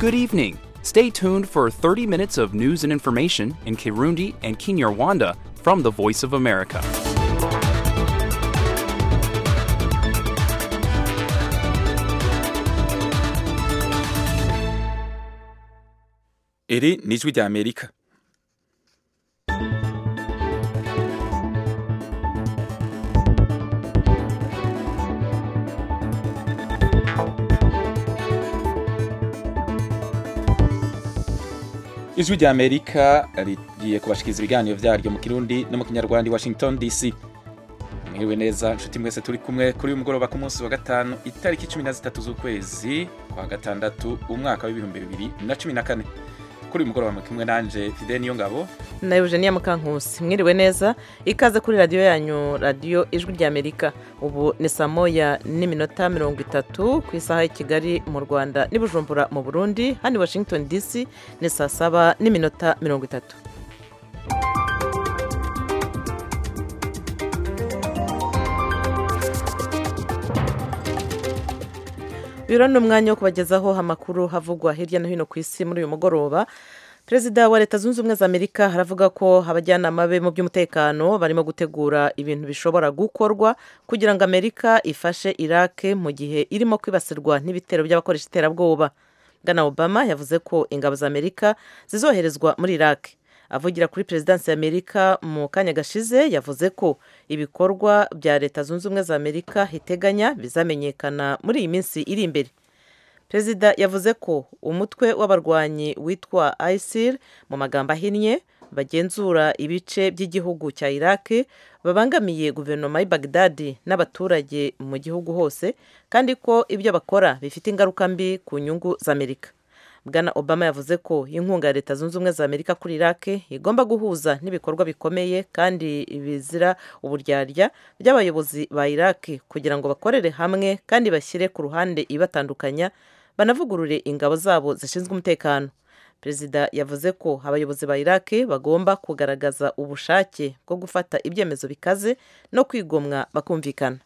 Good evening. Stay tuned for 30 minutes of news and information in Kirundi and Kinyarwanda from the Voice of America. iri ni ijwi rya amerika ijwi rya amerika rigiye kubashikiriza ibiganiro vyaryo mu kirundi no mu kinyarwanda i washington dc mwiriwe neza nshuti mwese turi kumwe kuri uyu mugoroba ku munsi wa gatanu itariki cumi na zitatu z'ukwezi kwa gatandatu umwaka w'ibihumbi bibiri na cumi na kane kuri uyu mugoroba kumwe nanje fide niyo ngabo na Eugenia Mukankusi mwiriwe neza ikaze kuri radiyo yanyu radiyo ijwi rya Amerika ubu ni saa moya n'iminota mirongo itatu ku isaha y'i Kigali mu Rwanda n'i Bujumbura mu Burundi hano i Washington DC ni saa saba n'iminota mirongo itatu uyu ni umwanya wo kubagezaho amakuru havugwa hirya no hino ku isi muri uyu mugoroba perezida wa leta zunze ubumwe za amerika haravuga ko abajyanama be mu by'umutekano barimo gutegura ibintu bishobora gukorwa kugira ngo amerika ifashe iraq mu gihe irimo kwibasirwa n'ibitero by'abakoresha iterabwoba bwana obama yavuze ko ingabo za amerika zizoherezwa muri iraq avugira kuri perezidansi ya amerika mu kanya gashize yavuze ko ibikorwa bya leta zunze ubumwe za amerika iteganya bizamenyekana muri iyi minsi iri imbere perezida yavuze ko umutwe w'abarwanyi witwa isil mu magambo ahinnye bagenzura ibice by'igihugu cya iraq babangamiye guverinoma y'i bagdadi n'abaturage mu gihugu hose kandi ko ibyo bakora bifite ingaruka mbi ku nyungu za amerika bwana obama yavuze ko inkunga ya leta zunze ubumwe za amerika kuri iraq igomba guhuza n'ibikorwa bikomeye kandi bizira uburyarya by'abayobozi ba iraq kugira ngo bakorere hamwe kandi bashyire ku ruhande ibatandukanya banavugurure ingabo zabo zishinzwe umutekano perezida yavuze ko abayobozi ba iraq bagomba kugaragaza ubushake bwo gufata ibyemezo bikaze no kwigomwa bakumvikana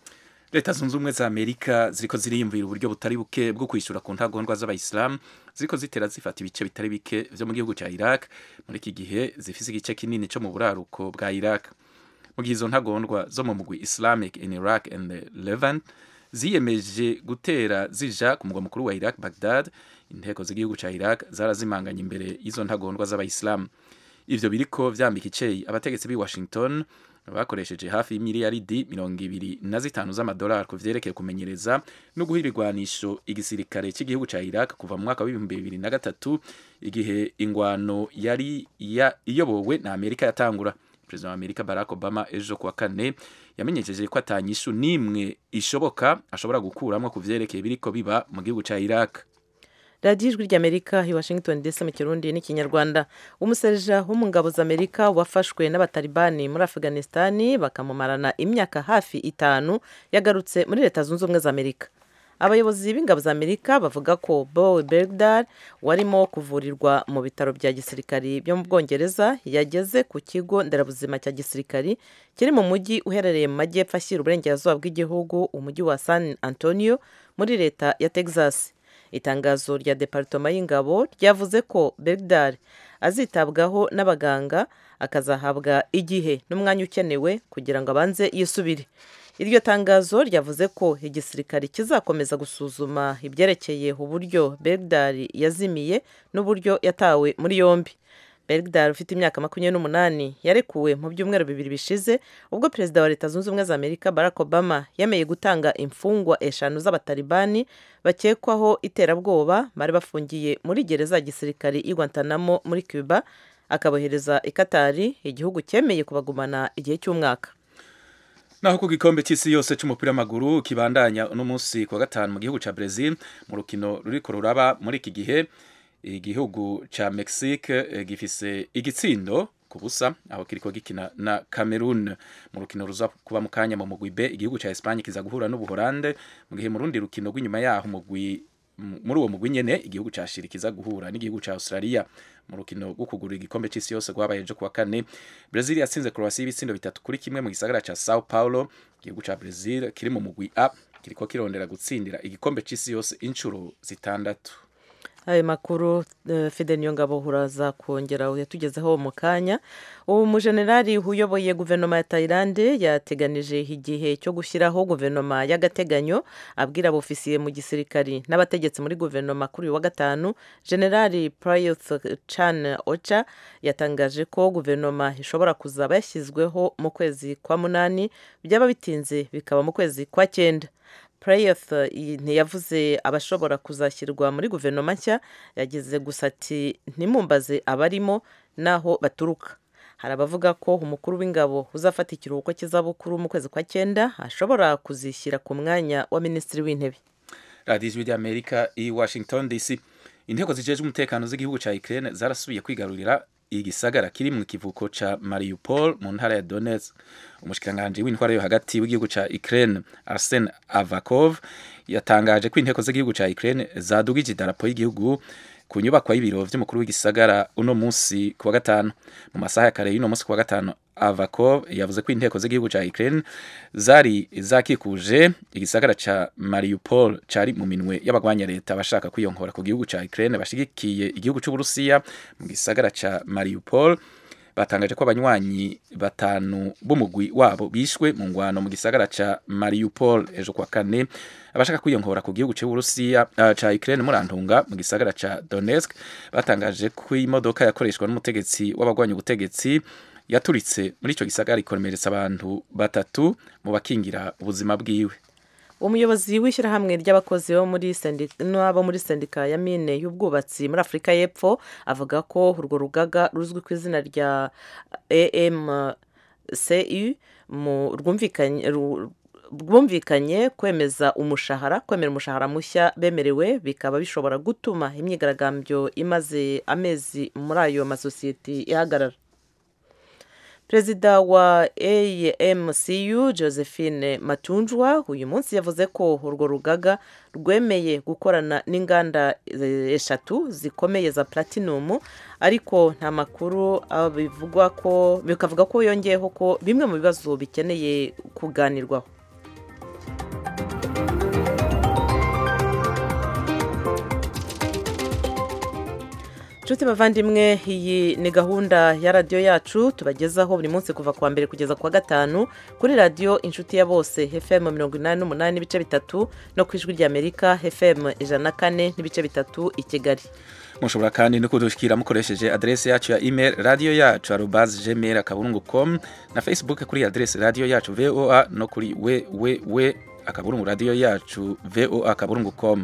leta zunze ubumwe za amerika ziriko ziriyumvira uburyo butari buke bwo kwishyura ku ntagondwa z'abayisilamu ziriko zitera zifata ibice bitari bike vyo mu gihugu cya iraq muri iki gihe zifise igice kinini cyo mu buraruko bwa iraq mu gihe izo ntagondwa zo mu mugwi islamic in iraq and levant ziyemeje gutera zija ku mugwa mukuru wa iraq bagdad inteko z'igihugu cya iraq zarazimanganye imbere y'izo ntagondwa z'abayisilamu ivyo biriko vyambika iceyi abategetsi b'i washington bakoresheje hafi y'imiliyaridi mirongo ibiri na zitanu z'amadolari ku vyerekeye kumenyereza no guha ibigwanisho igisirikare cy'igihugu cya iraq kuva mu mwaka w'ibihumbi bibiri na gatatu igihe ingwano yari iyobowe na amerika yatangura perezida wa amerika barack obama ejo kuwa kane yamenyesheje ko atanyishu n'imwe ishoboka ashobora gukuramo ku vyerekeye biriko biba mu gihugu cya iraq radiyo ijwi ry'amerika i washington dc mu kirundi n'ikinyarwanda umuserija wo mu ngabo za amerika wafashwe n'abatalibani muri afghanistani bakamumarana imyaka hafi itanu yagarutse muri leta zunze ubumwe za amerika abayobozi b'ingabo za amerika bavuga ko bowe bergdar warimo kuvurirwa mu bitaro bya gisirikari byo mu bwongereza yageze ku kigo nderabuzima cya gisirikari kiri mu mujyi uherereye mu majyepfo ashyira uburengerazuba bw'igihugu umujyi wa san antonio muri leta ya texas itangazo rya deparitoma y'ingabo ryavuze ko bergdar azitabwaho n'abaganga akazahabwa igihe n'umwanya ukenewe kugira ngo abanze yisubire iryo tangazo ryavuze ko igisirikare kizakomeza gusuzuma ibyerekeye uburyo bergdar yazimiye n'uburyo yatawe muri yombi bergdar ufite imyaka makumyabiri n'umunani yarekuwe mu byumweru bibiri bishize ubwo perezida wa leta zunze ubumwe za amerika barack obama yemeye gutanga imfungwa eshanu z'abatalibani bakekwaho iterabwoba bari bafungiye muri gereza ya gisirikare i guantanamo muri cuba akabohereza i katari igihugu cyemeye kubagumana igihe cy'umwaka naho ku gikombe cy'isi yose cy'umupira w'amaguru kibandanya uno munsi ku wa gatanu mu gihugu cya Brazil mu rukino ruriko ruraba muri iki gihe igihugu cya Mexique gifise igitsindo ku busa aho kiriko gikina na Cameroon mu rukino ruza kuba mu kanya mu mugwi B igihugu cya Espagne kiza guhura n'ubuholande mu gihe mu rundi rukino rw'inyuma yaho mugwi muri uwo mugwi nyene igihugu ca Chili kiza guhura n'igihugu ca Australia mu rukino rwo kugura igikombe c'isi yose rwabaye ejo kuwa kane Brazil yatsinze Croatia ibitsindo bitatu kuri kimwe mu gisagara ca Sao Paulo igihugu ca Brazil kiri mu mugwi A kiriko kirondera gutsindira igikombe c'isi yose inshuro zitandatu ayo makuru fide niyo ngabo uraza kongera yatugezeho mu kanya ubu umujenerali uyoboye guverinoma ya tayilande yateganije igihe cyo gushyiraho guverinoma y'agateganyo abwira abofisiye mu gisirikari n'abategetsi muri guverinoma kuri uyu wa gatanu generali prayuth chan ocha yatangaje ko guverinoma ishobora kuzaba yashyizweho mu kwezi kwa munani byaba bitinze bikaba mu kwezi kwa cyenda Prayuth ntiyavuze abashobora kuzashyirwa muri guverinoma nshya yagize gusa ati ntimumbaze abarimo n'aho baturuka hari abavuga ko umukuru w'ingabo uzafata ikiruhuko cy'izabukuru mu kwezi kwa cyenda ashobora kuzishyira ku mwanya wa minisitiri w'intebe radiyo ijwi ry'amerika i washington dc intego zijejwe umutekano z'igihugu cya ukraine zarasubiye kwigarurira igisagara kiri mu kivuko ca Mariupol mu ntara ya Donetsk umushikiranganje w'intwara yo hagati w'igihugu ca Ukraine Arsen Avakov yatangaje ko inteko z'igihugu ca Ukraine zadugije idarapo y'igihugu ku nyubako y'ibiro vy'umukuru w'igisagara uno munsi ku wa gatanu mu masaha ya kare y'uno munsi ku wa gatanu Avakov yavuze ko inteko z'igihugu ca Ukraine zari zakikuje igisagara ca Mariupol cari mu minwe y'abagwanya leta bashaka kwiyonkora ku gihugu ca Ukraine bashigikiye igihugu c'u Burusiya mu gisagara ca Mariupol batangaje ko abanywanyi batanu b'umugwi wabo bishwe mu ngwano mu gisagara ca Mariupol ejo kwa kane abashaka kwiyonkora ku gihugu c'u Burusiya uh, ca Ukraine murantunga mu gisagara ca Donetsk batangaje ko imodoka yakoreshwa n'umutegetsi w'abagwanya ubutegetsi yaturitse muri icyo gisagara ikomeretsa abantu batatu mu bakingira ubuzima bwiwe umuyobozi w'ishyirahamwe ry'abakozi bo muri n'abo muri sendika ya mine y'ubwubatsi muri afurika y'epfo avuga ko urwo rugaga ruzwi ku izina rya amcu rwumvikanye kwemeza umushahara kwemera umushahara mushya bemerewe bikaba bishobora gutuma imyigaragambyo imaze amezi muri ayo masosiyete ihagarara perezida wa amcu josephine matunjwa uyu munsi yavuze ko urwo rugaga rwemeye gukorana n'inganda eshatu zikomeye za platinium ariko nta makuru bivugwa ko bikavuga ko yongeyeho ko bimwe mu bibazo bikeneye kuganirwaho inshuti bavandimwe iyi ni gahunda ya radiyo yacu tubagezaho buri munsi kuva kuwa mbere kugeza kuwa gatanu kuri radiyo inshuti ya bose fm mirongo inani n'umunani n'ibice bitatu no ku ijwi ry'amerika fm ijana na kane n'ibice bitatu i kigali mushobora kandi no kudushyikira mukoresheje aderesi yacu ya email radiyo yacu arubazi gmail akaburungu com na facebook kuri aderesi radiyo yacu voa no kuri wewewe akaburungu radiyo yacu voa akaburungu com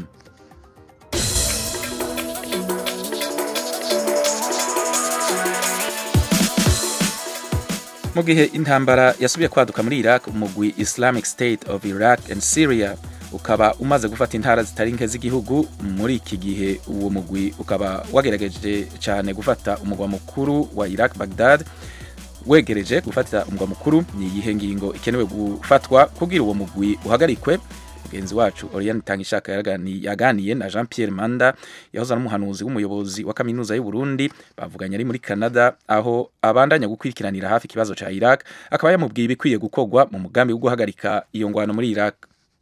mu gihe intambara yasubiye kwaduka muri Iraq umugwi Islamic State of Iraq and Syria ukaba umaze gufata intara zitari nke z'igihugu muri iki gihe uwo mugwi ukaba wagerageje cyane gufata umugwa mukuru wa Iraq Baghdad wegereje gufata umugwa mukuru ni iyihe ngingo ikenewe gufatwa kugira uwo mugwi uhagarikwe mugenzi wacu Oriane Tangishaka yaganiye na Jean Pierre Manda yahoze ari umuhanuzi w'umuyobozi wa kaminuza y'u Burundi bavuganye ari muri Canada aho abandanya gukurikiranira hafi ikibazo ca Iraq akaba yamubwiye ibikwiye gukorwa mu mugambi wo guhagarika iyo ngwano muri Iraq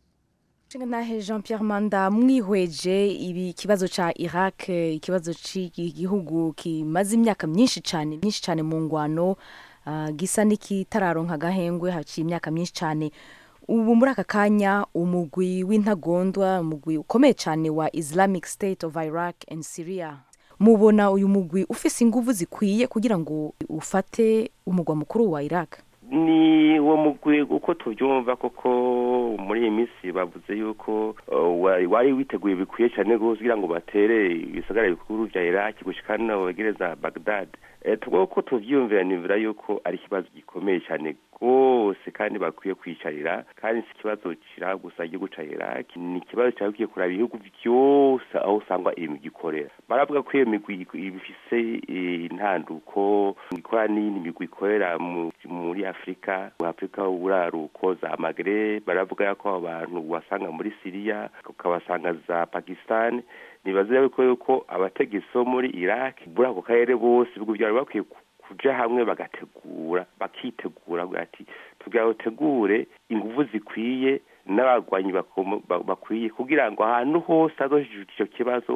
nahe jean Pierre manda mwihweje ibi kibazo ca Iraq ikibazo cy'igihugu kimaze imyaka myinshi cyane myinshi cyane mu ngwano uh, gisa n'ikitararonka agahengwe haciye imyaka myinshi cyane ubu muri aka kanya umugwi w'intagondwa umugwi ukomeye cyane wa islamic state of iraq and syria mubona uyu mugwi ufise inguvu zikwiye kugira ngo ufate umugwa mukuru wa iraq ni uwo mugwi uko tubyumva koko muri iyi minsi bavuze yuko wari witeguye bikwiye cyane rwose kugira ngo batere ibisagara bikuru bya iraq gushyika no wegereza bagdad tubwo ko tubyiyumvira nibura yuko ari ikibazo gikomeye cyane rwose kandi bakwiye kwicarira kandi si ikibazo kiri gusa igihugu cya iraq ni ikibazo cyabwiye kureba ibihugu byose aho usanga iyi migwi ikorera baravuga ko iyo migwi ifise intanduko ikora n'iyindi migwi ikorera muri afurika mu afurika uburaruko za magre baravuga ko abantu wasanga muri siriya ukabasanga za pakistan nibaza yuko yuko abategetsi bo muri iraq muri ako karere bose ibihugu byabo bakwiye kuja hamwe bagategura bakitegura ati tugira utegure ingufu zikwiye n'abagwanyi bakwiye kugira ngo ahantu hose hagojeje icyo kibazo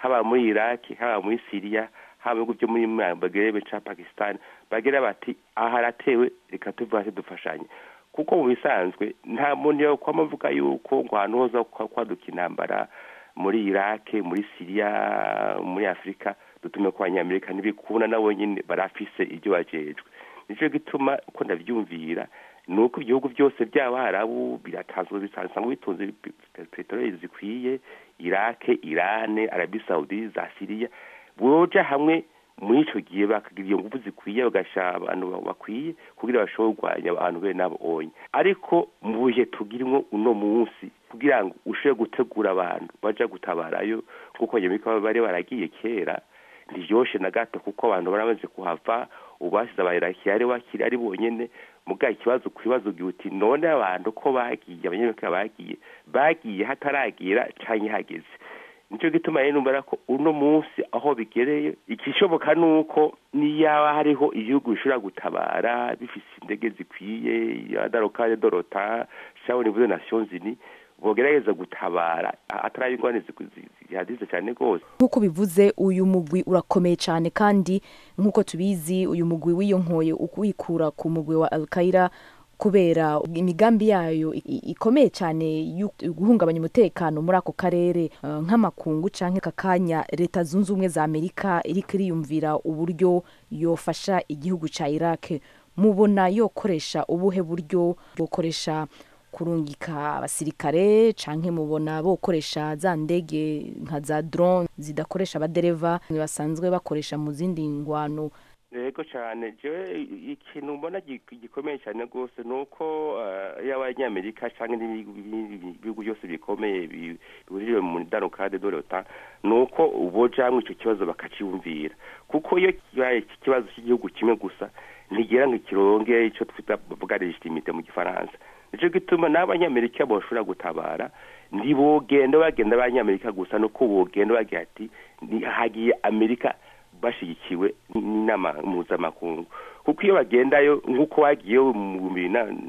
haba muri iraki haba muri siriya haba mu bihugu byo muri magrebe cyangwa pakistan bagira bati aha haratewe reka tuve hasi dufashanye kuko mu bisanzwe nta muntu yokwama avuga yuko ngo ahantu hoza kwaduka intambara muri iraki muri siriya muri afurika dutume ko abanyamerika ntibikunda nabo nyine barafise ibyo bajejwe nicyo gituma uko ndabyumvira ni uko ibihugu byose by'abarabu biratanzwe bisanzwe bitunze peteroli zikwiye irake irane arabi saudi za siriya boja hamwe muri icyo gihe bakagira iyo ngufu zikwiye bagashyira abantu bakwiye kugira bashobore kurwanya abantu bene nabo onye ariko mu bihe tugirimo uno munsi kugira ngo ushobore gutegura abantu bajya gutabarayo kuko nyamika bari baragiye kera ntibyoshe na gato kuko abantu baramaze kuhava ubasize abayiraki ari bakiri ari bonyine muga ikibazo ku bibazo uti none abantu ko bagiye abanyamerika bagiye bagiye hataragira cyangwa hageze nicyo gituma rero numva ko uno munsi aho bigereye ikishoboka ni uko niyaba hariho igihugu bishobora gutabara bifite indege zikwiye adarokare dorota cyangwa nivuze nasiyo zini bogerageza gutabara atari ingorane zihadize cyane rwose nk'uko bivuze uyu mugwi urakomeye cyane kandi nk'uko tubizi uyu mugwi wiyonkoye wikura ku mugwi wa alkaira kubera imigambi yayo ikomeye cyane yo guhungabanya umutekano muri ako karere nk'amakungu cyangwa aka kanya leta zunze ubumwe za amerika iri iriyumvira uburyo yofasha igihugu cya iraq mubona yokoresha ubuhe buryo bukoresha kurungika abasirikare canke mubona bokoresha za ndege nka za drone zidakoresha abadereva basanzwe bakoresha mu zindi ngwano yego cyane jewe ikintu mbona gikomeye cyane rwose ni uko iyo abanyamerika cyangwa ibihugu byose bikomeye bihurije mu darokade dorota ni uko bojamwe icyo kibazo bakaciyumvira kuko iyo kibaye ikibazo cy'igihugu kimwe gusa ntigera ngo ikironge icyo twita bavuga legitimite mu gifaransa nicyo gituma n'abanyamerika bashobora gutabara ntibogenda bagenda abanyamerika gusa nuko bogenda bagira ati hagiye amerika bashyigikiwe n'inama mpuzamakungu kuko iyo bagendayo nk'uko bagiyeyo mu bihumbi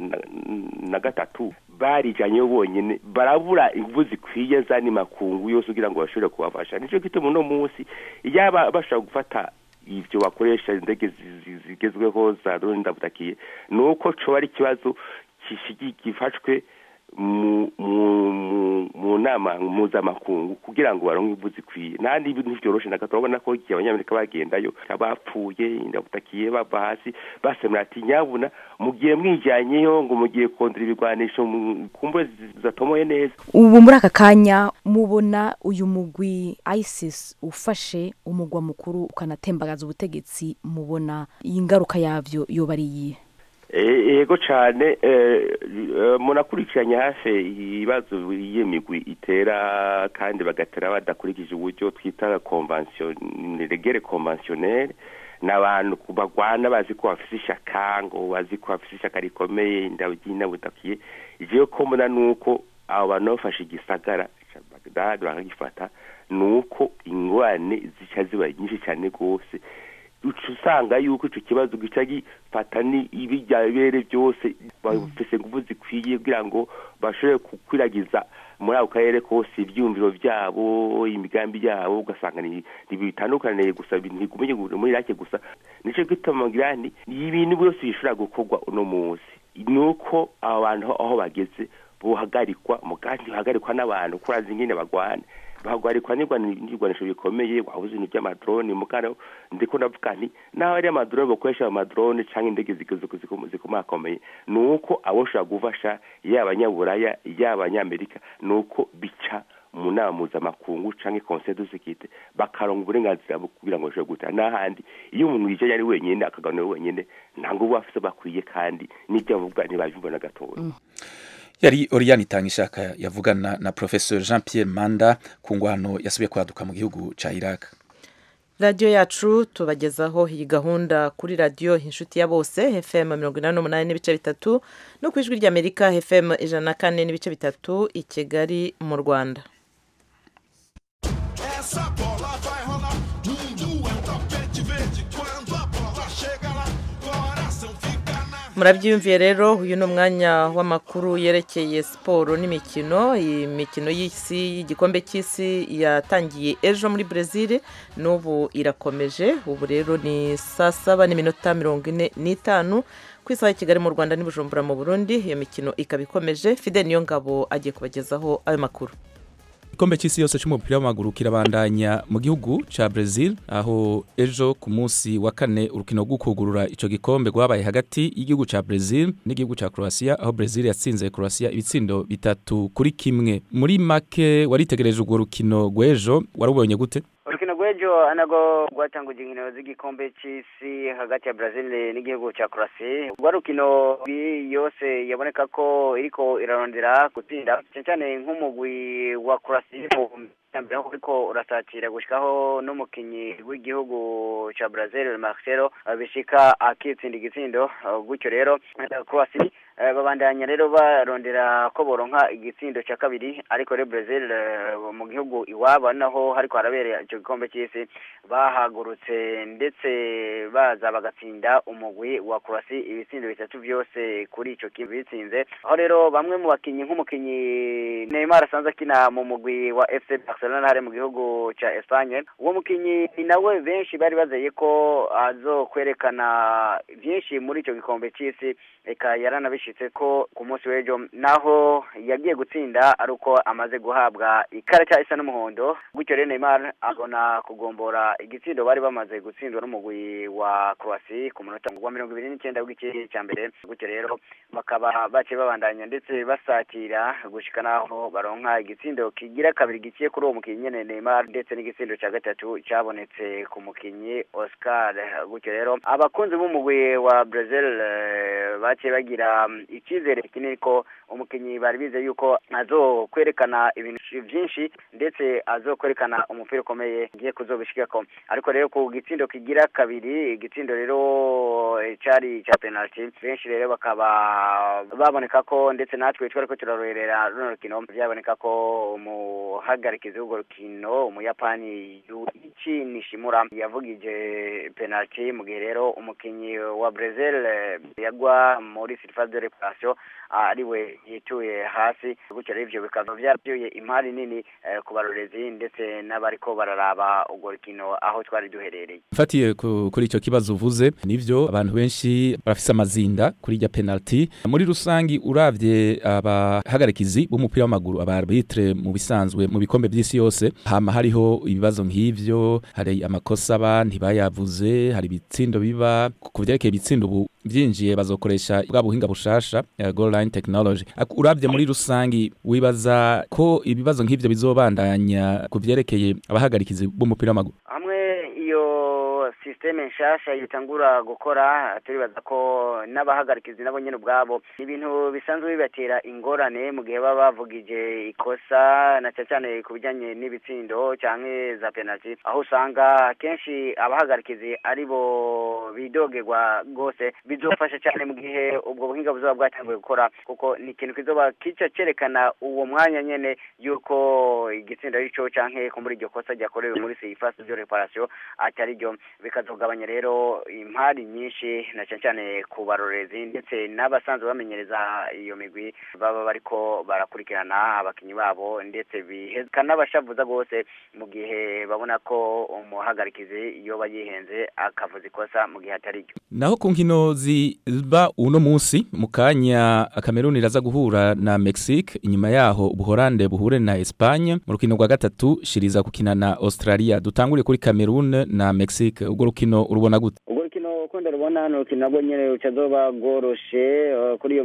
na gatatu barijyanyeyo bonyine barabura ingufu zikwiye z'andi makungu yose kugira ngo bashobore kubafasha nicyo gituma uno munsi yaba bashobora gufata ibyo bakoresha indege zigezweho za drone ndabutakiye ni uko coba ari ikibazo gifashwe mu nama mpuzamakungu kugira ngo baronke imvu zikwiye nandi ibintu ntivyoroshe na gato urabona ko igihe abanyamerika bagendayo bapfuye ndabutakiye bava hasi basemera ati nyabuna mugiye mwijyanyeyo ngo mugiye kondera ibigwanisho kumbe zatomoye neza ubu muri aka kanya mubona uyu mugwi isis ufashe umugwa mukuru ukanatembagaza ubutegetsi mubona iyi ngaruka yavyo yoba ari iyihe yego cyane munakurikiranye hafi ibibazo migwi itera kandi bagatera badakurikije uburyo twita regere konvansiyoneri ni abantu bagwana bazi ko bafite ishyaka ngo bazi ko bafite ishyaka rikomeye ndabutakiye igihe ko mbona ni uko abo bantu bafashe igisagara bakagifata ni uko ingorane zica ziba nyinshi cyane rwose uca usanga yuko icyo kibazo gica gifata ibijyabere byose bafise ingufu zikwiye kugira ngo bashobore gukwiragiza muri ako karere kose ibyiyumviro byabo imigambi yabo ugasanga ntibitandukaniye gusa ntigumenye muri irake gusa nicyo gituma ngira ni ibintu byose bishobora gukorwa uno munsi ni uko aba bantu aho bageze buhagarikwa mugandi buhagarikwa n'abantu kurazi ingene bagwana bahagarikwa n'ibigwanisho bikomeye wabuze ibintu by'amadrone mukana ndiko ndavuga nti naho ari amadrone bakoresha amadrone cyangwa indege zikomakomeye ni uko aboshobora gufasha yaba abanyaburaya yaba abanyamerika ni uko bica mu nama mpuzamakungu cyangwa conseil de sécurité bakaronga uburenganzira kugira ngo bashobore gutaha n'ahandi iyo umuntu yicaye ari wenyine akaganira wenyine nta ngubu bafise bakwiye kandi n'ibyo bavuga ntibabyumva na gatoya yari Oriane Itangishaka yavugana na Professor Jean Pierre Manda ku ngwano yasubiye kwaduka mu gihugu ca Iraq radiyo yacu tubagezaho iyi gahunda kuri radiyo inshuti ya bose fm mirongo inani n'umunani n'ibice bitatu no ku ijwi ry'amerika fm ijana na kane n'ibice bitatu i kigali mu rwanda Essa bola vai rolar, mundo é um tapete verde. Quando a bola chega lá, coração fica na murabyiyumviye rero uyu ni umwanya w'amakuru yerekeye siporo n'imikino imikino y'isi y'igikombe cy'isi yatangiye ejo muri brezil n'ubu irakomeje ubu rero ni saa saba n'iminota mirongo ine n'itanu ku isaha ya kigali mu rwanda n'ibujumbura mu burundi iyo mikino ikaba ikomeje fide niyo ngabo agiye kubagezaho ayo makuru igikombe cy'isi yose cy'umupira w'amaguru kirabandanya mu gihugu cya Brazil aho ejo ku munsi wa kane urukino rwo kugurura icyo gikombe rwabaye hagati y'igihugu cya Brazil n'igihugu cya Croatia aho Brazil yatsinze Croatia ibitsindo bitatu kuri kimwe muri make waritegereje urwo rukino rw'ejo warubonye gute urukino rw'ejo anago rwatanguje inkino z'igikombe cy'isi hagati ya brazil n'igihugu cya croatia rwa rukino yose yaboneka ko iriko irarondera gutsinda cyane cyane nk'umugwi wa croatia mbere ariko urasatira gushikaho n'umukinyi w'igihugu ca Brazil Marcelo bishika akitsinda igitsindo gutyo rero Croatia babandanya rero barondera ko boronka igitsindo cya kabiri ariko rero Brazil mu gihugu iwabo naho hariko harabera ico gikombe cy'isi bahagurutse ndetse baza bagatsinda umugwi wa Croatia ibitsindo bitatu byose kuri ico kintu bitsinze aho rero bamwe mu bakinyi nk'umukinyi Neymar asanzwe akina mu mugwi wa FC Barcelona hari mu gihugu ca Espagne uwo mukinyi nawe benshi bari bazeye ko azokwerekana byinshi muri ico gikombe cy'isi eka yaranabishitse ko ku munsi w'ejo naho yagiye gutsinda ari uko amaze guhabwa ikarita isa n'umuhondo gutyo rero Neymar abona kugombora igitsindo bari bamaze gutsindwa n'umugwi wa Croatia ku munota wa mirongo ibiri n'icyenda w'igice cya mbere gutyo rero bakaba baciye babandanya ndetse basatira gushika naho baronka igitsindo kigira kabiri giciye kuri uwo mukinyi nyene Neymar ndetse n'igitsindo cya gatatu cyabonetse ku mukinyi Oscar gutyo rero abakunzi b'umugwi wa Brazil baciye bagira icyizere kinini ko umukinyi bari bize yuko azokwerekana ibintu byinshi ndetse azokwerekana umupira ukomeye ngiye kuzobishikako ariko rero ku gitsindo kigira kabiri igitsindo rero cari ca penalty benshi rero bakaba baboneka ko ndetse natwe twariko turarorera runo rukino byaboneka ko umuhagarikizi w'urwo rukino umuyapani Yuichi Nishimura yavugije penalty mu gihe rero umukinyi wa Brazil yagwa muri surface de réparation ariwe yituye hasi gutyo rero ivyo bikaba vyabyuye imari nini ku barorezi ndetse n'abariko bararaba urwo rukino aho twari duherereye mfatiye kuri icyo kibazo uvuze nivyo abantu benshi barafise amazinda kuri irya penalty muri rusangi uravye abahagarikizi b'umupira w'amaguru aba arbitre mu bisanzwe mu bikombe by'isi yose hama hariho ibibazo nk'ivyo hari amakosa aba ntibayavuze hari ibitsindo biba ku vyerekeye ibitsindo ubu byinjiye bazokoresha bwa buhinga bushasha uh, goal line technology uravye muri rusangi wibaza ko ibibazo nk'ivyo bizobandanya ku vyerekeye abahagarikizi b'umupira w'amaguru hamwe iyo systeme nshasha yitangura gukora turibaza ko n'abahagarikizi nabo nyene ubwabo ibintu bisanzwe bibatera ingorane mu gihe baba bavugije ikosa na cyane cyane ku bijyanye n'ibitsindo canke za penalty aho usanga kenshi abahagarikizi ari bo bidogerwa rwose bizofasha cyane mu gihe ubwo buhinga buzoba bwatanguye gukora kuko ni ikintu kizoba kica cerekana uwo mwanya nyene yuko igitsindo arico canke ko muri iryo kosa ryakorewe muri seyifasi de reparation atari ryo bikazogabanya rero impari nyinshi na cyane cyane ku barorezi ndetse n'abasanzwe bamenyereza iyo migwi baba bariko barakurikirana abakinyi babo ndetse bikanabashavuza rwose mu gihe babona ko umuhagarikizi yoba yihenze akavuza ikosa mu gihe atari ryo naho ku nkino ziba uno munsi mu kanya Cameroon iraza guhura na Mexique inyuma yaho ubuhorande buhure na Espagne mu rukino rwa gatatu shiriza gukina na Australia dutangure kuri Cameroon na Mexique ubwo rukino urubona gute ubwo rukino uko ndarubona ni urukino nabwo nyene rucazoba rworoshe uh, kuri iyo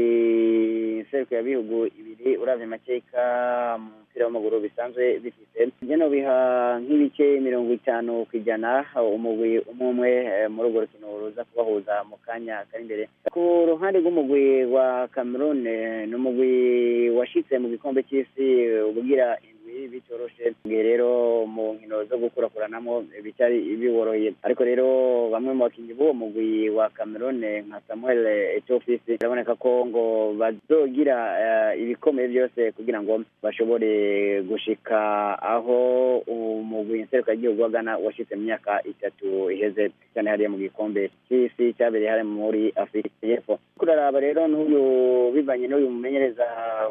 migwi seruko ya bihugu ibiri uravye amateka mu mupira w'amaguru bisanzwe bifise njye biha nk'ibice mirongo itanu ku ijana umugwi umwe umwe muri urwo rukino ruza kubahuza mu kanya kari imbere ku ruhande rw'umugwi wa Cameroon ni umugwi washitse mu gikombe cy'isi ubugira indwi bicoroshe igihe rero mu nkino zo gukurakuranamo bitari biboroheye ariko rero bamwe mu bakinnyi b'uwo mugwi wa Cameroon nka Samuel Etofisi biraboneka ko ngo bazogira eh, ibikomeye byose kugira ngo bashobore gushika aho umugwi nserukiragihugu wa Ghana washitse mu myaka itatu iheze cyane hariya mu gikombe cy'isi cyabereye hariya muri Afurika y'Epfo kuraraba rero n'uyu bivanye n'uyu mumenyereza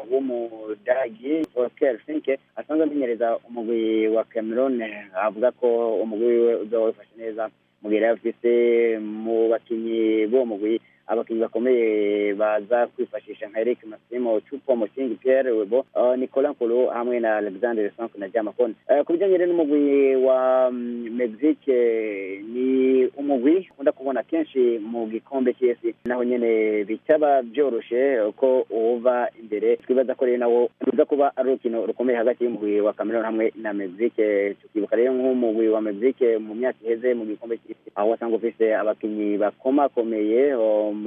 w'umudagi Oscar Finke asanzwe amenyereza umugwi wa Cameroon avuga ko umugwi wiwe uzoba wifashe neza mu gihe yari afise mu bakinyi b'uwo mugwi abakinnyi bakomeye baza kwifashisha nka Eric Massimo Chupo Moting Pierre Webo uh, Nicolas Nkulu hamwe na Alexander Sonk na Jamakon uh, ku bijyanye rero n'umugwi wa um, Mexique ni umugwi ukunda kubona kenshi mu gikombe cy'isi naho nyene bitaba byoroshe ko uva imbere twibaza ko rero nawo ruza kuba ari urukino rukomeye hagati y'umugwi wa Cameroon hamwe na Mexique tukibuka rero nk'umugwi wa Mexique mu myaka iheze mu gikombe cy'isi aho wasanga ufise abakinnyi bakomakomeye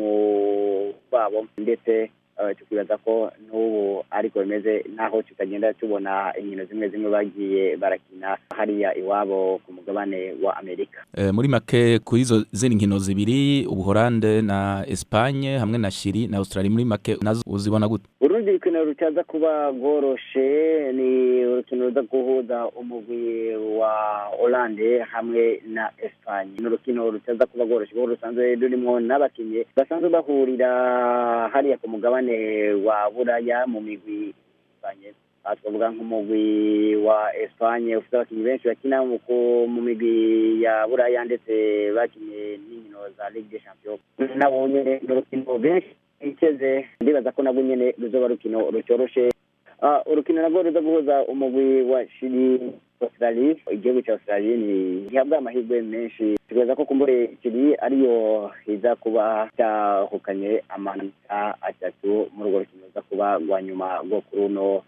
mu babo ndetse tukibaza ko n'ubu ariko bimeze naho tutagenda tubona inkino zimwe zimwe bagiye barakina hariya iwabo ku mugabane wa amerika Eh, muri make kuri izo zindi nkino zibiri ubuhorande na espagne hamwe na shiri na australia muri make nazo uzibona gute urundi rukino rutaza kuba rworoshe ni urukino ruza guhuza umugwi wa Hollande hamwe na Espagne ni urukino rutaza kuba rworoshe kuko rusanzwe rurimo n'abakinnyi basanzwe bahurira hariya ku mugabane wa Buraya mu migwi Espagne aha twavuga nk'umugwi wa Espagne ufite abakinnyi benshi bakina mu ku- mu migwi ya Buraya ndetse bakinnye n'inkino za Ligue des Champions nabo nyene ni urukino benshi biteze ndibaza ko nabwo nyene ruzoba urukino rucyoroshe Ah, urukino nabwo ruza guhuza umugwi wa shiri australie igihugu cya australie ni gihabwa amahirwe menshi tubaza ko kumbure shiri ariyo iza kuba cyahukanye amanota atatu muri urwo rukino ruza kuba rwa nyuma rwo kuri uno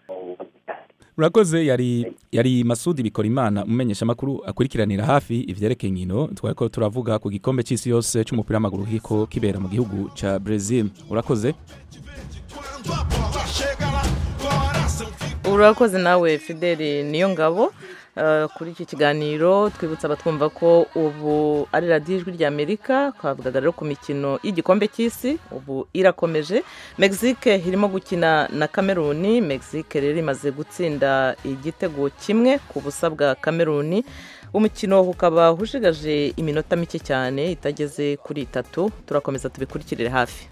urakoze yari yari masudi bikora imana umumenyesha makuru akurikiranira hafi ivyerekeye inkino twari ko turavuga ku gikombe c'isi yose c'umupira w'amaguru kiko kibera mu gihugu ca brazil urakoze Quando a bola chega lá, coração fica. urakoze nawe fideli niyo ngabo eh, kuri iki kiganiro twibutsa abatwumva ko ubu ari radiyo ijwi ry'amerika twavugaga rero ku mikino y'igikombe cy'isi ubu irakomeje mexique irimo gukina na kameruni mexique rero imaze gutsinda igitego kimwe ku busa bwa kameruni umukino ukaba ushigaje iminota mike cyane itageze kuri itatu turakomeza tubikurikirire hafi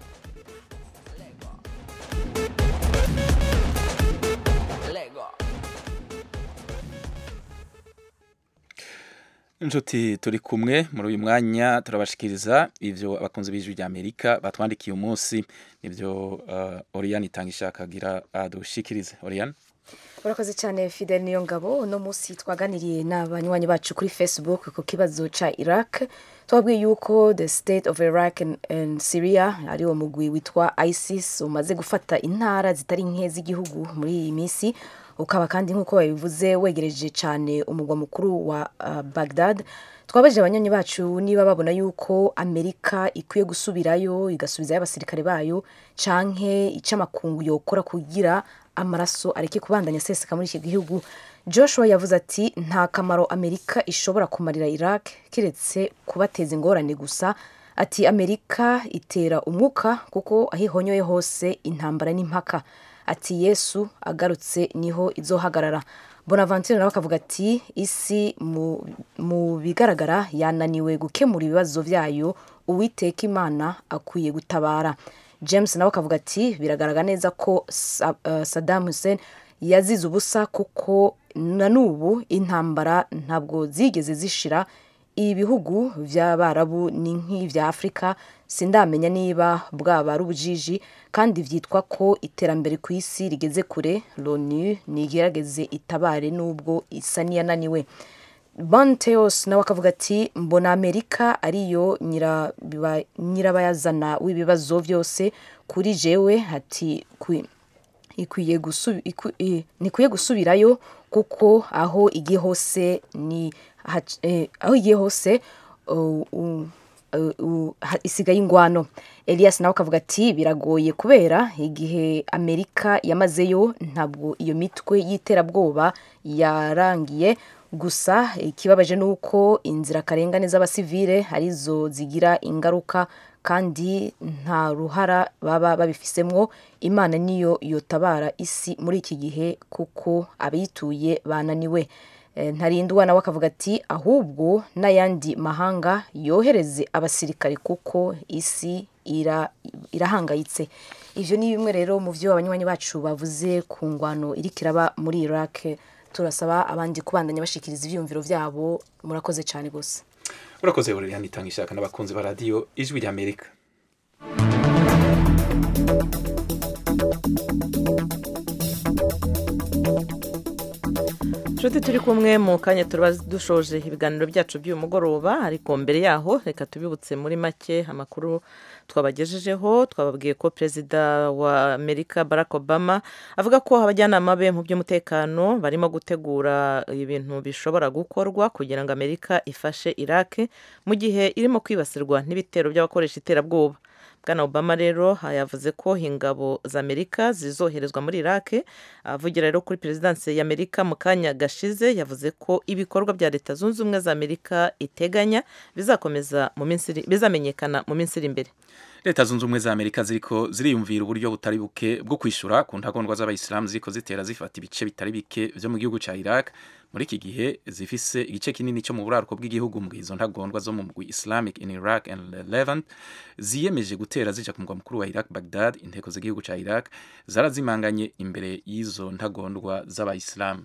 inshuti turi kumwe muri uyu mwanya turabashikiriza ivyo abakunzi b'ijwi rya amerika batwandikiye umunsi nivyo uh, oriane itanga ishaka agira adushikirize oriane urakoze cyane fidel niyo ngabo uno munsi twaganiriye n'abanywanyi bacu kuri facebook ku kibazo cya iraq twabwiye yuko the state of iraq and, and syria ari wo mugwi witwa isis umaze gufata intara zitari nke z'igihugu muri iyi minsi ukaba kandi nk'uko babivuze wegereje cyane umugwa mukuru wa uh, bagdad twabajije abanywanyi bacu niba babona yuko amerika ikwiye gusubirayo igasubizayo abasirikare bayo canke icyo amakungu yokora kugira amaraso areke kubandanya aseseka muri iki gihugu joshua yavuze ati nta kamaro amerika ishobora kumarira iraq keretse kubateza ingorane gusa ati amerika itera umwuka kuko aho ihonyoye hose intambara n'impaka ati yesu agarutse niho izohagarara bonaventure nawe akavuga ati isi mu, mu bigaragara yananiwe gukemura ibibazo byayo uwiteka imana akwiye gutabara james nawe akavuga ati biragaragara neza ko Sa- uh, saddam hussein yazize ubusa kuko na n'ubu intambara ntabwo zigeze zishira ibihugu by'abarabu ni nk'ibya afurika sindamenya niba bwaba ari ubujiji kandi byitwa ko iterambere ku isi rigeze kure loni nigerageze itabare n'ubwo isa n'iyananiwe Bonteos nawe akavuga ati mbona amerika ariyo nyirabiba- nyirabayazana w'ibibazo byose kuri jewe ati kwi- ikwiye gusu- iku- i- ntikwiye gusubirayo kuko aho igiye hose ni hac- eh, aho igiye hose uh, uh, uh, uh, ha- isigaye ingwano elias nawe akavuga ati biragoye kubera igihe amerika yamazeyo ntabwo iyo mitwe y'iterabwoba yarangiye gusa ikibabaje ni uko inzirakarengane z'abasivile arizo zigira ingaruka kandi nta ruhara baba babifisemwo imana niyo yotabara isi muri iki gihe kuko abayituye bananiwe Eh, ntarindwa nawe akavuga ati ahubwo n'ayandi mahanga yohereze abasirikare kuko isi ira- irahangayitse ivyo ni bimwe rero mu vyo abanywanyi bacu bavuze ku ngwano iriko iraba muri iraq turasaba abandi kubandanya bashikiriza ivyiyumviro vyabo murakoze cyane gusa urakoze buririya nitanga ishaka n'abakunzi ba radiyo ijwi ry'amerika inshuti turi kumwe mu kanya tuba dushoje ibiganiro byacu by'uyu mugoroba ariko mbere yaho reka tubibutse muri make amakuru twabagejejeho twababwiye ko perezida wa amerika barack obama avuga ko abajyanama be mu by'umutekano barimo gutegura ibintu bishobora gukorwa kugira ngo amerika ifashe iraq mu gihe irimo kwibasirwa n'ibitero by'abakoresha iterabwoba bwana obama rero yavuze ko ingabo za amerika zizoherezwa muri iraq avugira rero kuri perezidansi ya amerika mu kanya gashize yavuze ko ibikorwa bya leta zunze ubumwe za amerika iteganya bizakomeza mu minsi iri- bizamenyekana mu minsi iri imbere leta zunze ubumwe za amerika ziriko ziriyumvira uburyo butari buke bwo kwishyura ku ntagondwa z'abayisilamu ziriko zitera zifata ibice bitari bike vyo mu gihugu ca iraq muri iki gihe zifise igice kinini cyo mu buraruko bw'igihugu mu gihe izo ntagondwa zo mu mugwi islamic in iraq and levant ziyemeje gutera zija ku mugwa mukuru wa iraq bagdad inteko z'igihugu ca iraq zarazimanganye imbere y'izo ntagondwa z'abayisilamu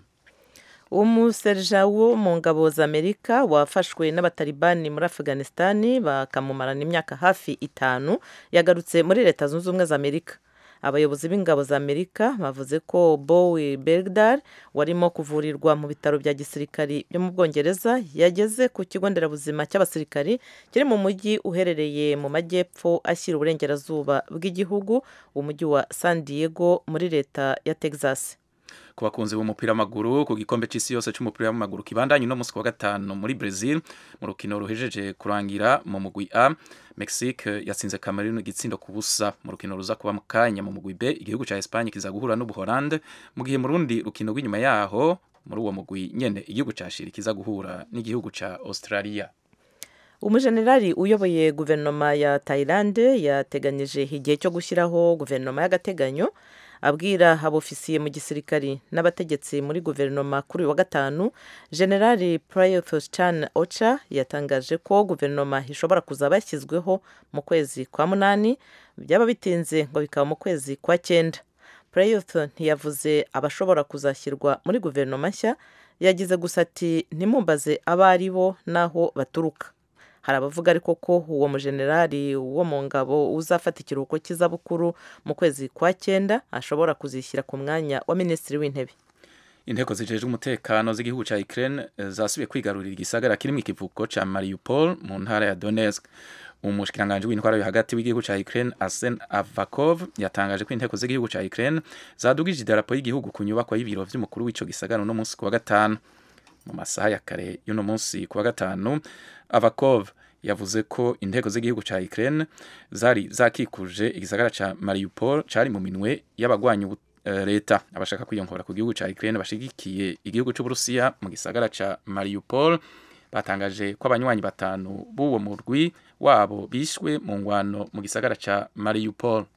umuserija wo mu ngabo za amerika wafashwe n'abatalibani muri afghanistan bakamumarana imyaka hafi itanu yagarutse muri leta zunze ubumwe za amerika abayobozi b'ingabo za amerika bavuze ko bowie bergdar warimo kuvurirwa mu bitaro bya gisirikari byo mu bwongereza yageze ku kigo nderabuzima cy'abasirikari kiri mu mujyi uherereye mu majyepfo ashyira uburengerazuba bw'igihugu umujyi wa san diego muri leta ya texas ku bakunzi b'umupira w'amaguru ku gikombe cy'isi yose cy'umupira w'amaguru kibandanye uno munsi ku wa gatanu muri Brazil mu rukino ruhejeje kurangira mu mugwi A Mexique yatsinze Cameroon igitsindo ku busa mu rukino ruza kuba mu kanya mu mugwi B igihugu cya Espagne kiza guhura n'Ubuholande mu gihe mu rundi rukino rw'inyuma yaho muri uwo mugwi nyene igihugu cya Chile kiza guhura n'igihugu cya Australia umujenerali uyoboye guverinoma ya tayilande yateganyije igihe cyo gushyiraho guverinoma y'agateganyo abwira abofisiye mu gisirikari n'abategetsi muri guverinoma kuri uyu wa gatanu generali prayuth chan ocha yatangaje ko guverinoma ishobora kuzaba yashyizweho mu kwezi kwa munani byaba bitinze ngo bikaba mu kwezi kwa cyenda prayuth ntiyavuze abashobora kuzashyirwa muri guverinoma nshya yagize gusa ati ntimumbaze abo ari bo n'aho baturuka hari abavuga ariko ko uwo mujenerali wo mu ngabo uzafata ikiruhuko cy'izabukuru mu kwezi kwa cyenda ashobora kuzishyira ku mwanya wa minisitiri w'intebe inteko zijejwe umutekano z'igihugu cya Ukraine eh, zasubiye kwigarurira igisagara kirimo ikivuko ca Mariupol mu ntara ya Donetsk umushikiranganji w'intwaro yo hagati w'igihugu cya Ukraine Arsen Avakov yatangaje ko inteko z'igihugu cya Ukraine zadugije idarapo y'igihugu ku nyubako y'ibiro vy'umukuru w'ico gisagara uno munsi ku wa gatanu mu masaha ya kare y'uno munsi ku wa gatanu Avakov yavuze ko inteko z'igihugu cya Ukraine zari zakikuje igisagara ca Mariupol cari mu minwe y'abagwanya ubu- eh, leta abashaka kwiyongora ku gihugu cya Ukraine bashigikiye igihugu c'Uburusiya mu gisagara ca Mariupol batangaje ko abanywanyi batanu b'uwo murwi wabo bishwe mu ngwano mu gisagara ca Mariupol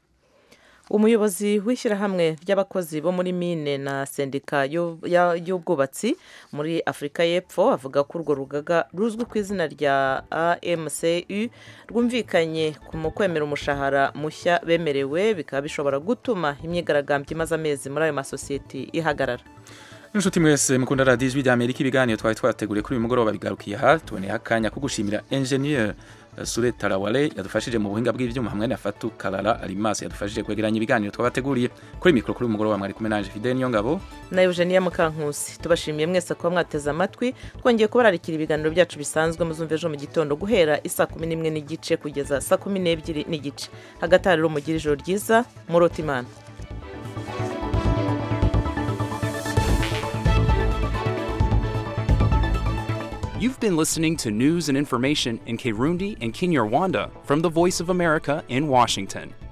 umuyobozi w'ishyirahamwe ry'abakozi bo muri mine na sendika y'u- ya- y'ubwubatsi muri afurika y'epfo avuga ko urwo rugaga ruzwi ku izina rya amcu rwumvikanye ku mu kwemera umushahara mushya bemerewe bikaba bishobora gutuma imyigaragambyo imaze amezi muri ayo masosiyete ihagarara inshuti mwese mukunda radiyo ijwi rya amerika ibiganiro twari twateguriye kuri uyu mugoroba bigarukiye aha tuboneye akanya ko gushimira enjeniyeri sure tarawale yadufashije mu buhinga bw'ibyuma hamwe na fatu karara arimasi yadufashije kwegeranya ibiganiro twabateguriye kuri mikoro kuri uyu mugoroba mwari kumwe nanje fidel niyo ngabo na eugenia mukankusi tubashimiye mwese kuba mwateze amatwi twongeye kubararikira ibiganiro byacu bisanzwe muzumva ejo mu gitondo guhera isaa kumi n'imwe n'igice kugeza saa kumi n'ebyiri n'igice hagati aha rero mugire ijoro ryiza murota imana You've been listening to news and information in Kirundi and Kinyarwanda from the Voice of America in Washington.